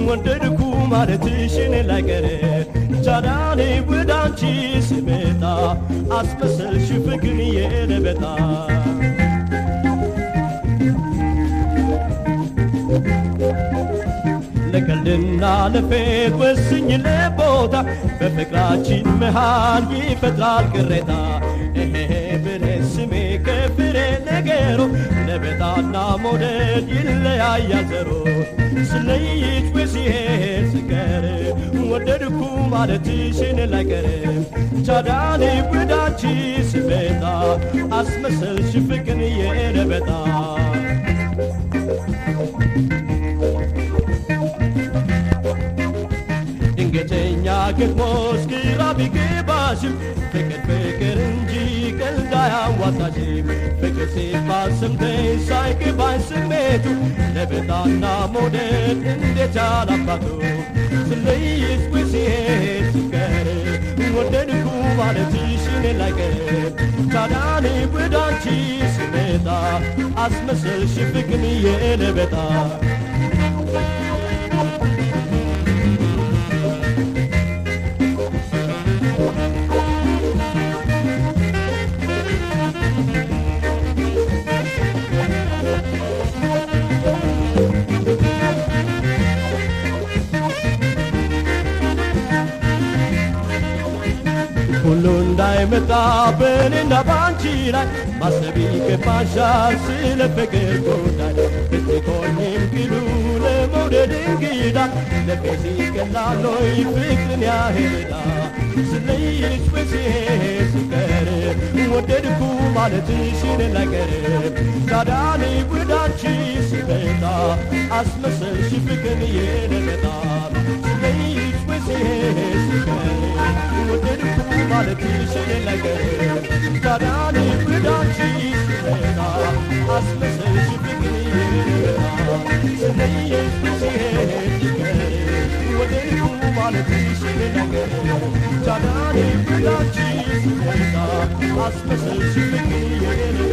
ወደድኩ ማለትሽን ላይቀር ቻዳኔ ወደ አንቺ ስመጣ አስመሰልሽ ፍቅር የለበጣ ለቀልድና ለፌት ወስኝ ለቦታ በፍቅራችን መሃል ይፈጥራል ቅሬታ እሄ ብሬ ስሜ ከፍሬ ነገሮ ለበጣና ሞደድ ይለያያል ዘሮ ስለይች ወሲሄድ ስቀር ወደድኩ ማለትሽን ላይቀርም ቻዳኔ ወዳንቺ ስመጣ አስመሰልሽ ፍቅር የለበጣ ድንገተኛ ግጥሞች ግራ ቢገባሽም ፍቅር ፍቅር እንጂ ቀልድ አያዋጣሽም ፍቅር ሲባል ሰምተሽ ሳይገባኝ ስሜቱ ለበጣና ሞደድ እንዴት ያላባቱ ስለይሽ ሲሄድ ስቀር ወደድኩ ማለትሽን ላይቀር ታዳኔ ወዳንቺ ስመጣ አስመሰልሽ ፍቅር የለበጣ ሁሉ እንዳይመጣ በእኔና ባንቺ ላይ ማሰብ ይገባሻል ስለ ፍቅር ጉዳይ ብትኮኝም ግሉ ለመውደድ እንግዳ ለቤት ይቀላሎይ ፍቅርን ያህልዳ ስለይሽ በሲሄድ ስቀር ወደድኩ ማለትሽን ነገር ታዳኔ ወዳንቺ ስመጣ አስመሰልሽ ፍቅርን የለመጣ ስለይሽ በሲሄድ ስቀር ወደድኩ ማለትሽን ነገር ታዳኔ ወዳንቺ ስመጣ አስመሰልሽ ፍቅርን የለመጣ ስለይሽ በሲሄድ ስቀር ወደድኩ ማለትሽን ነገር ታዳኔ ወዳንቺ ስመጣ አስመሰልሽ ፍቅርን የለመጣ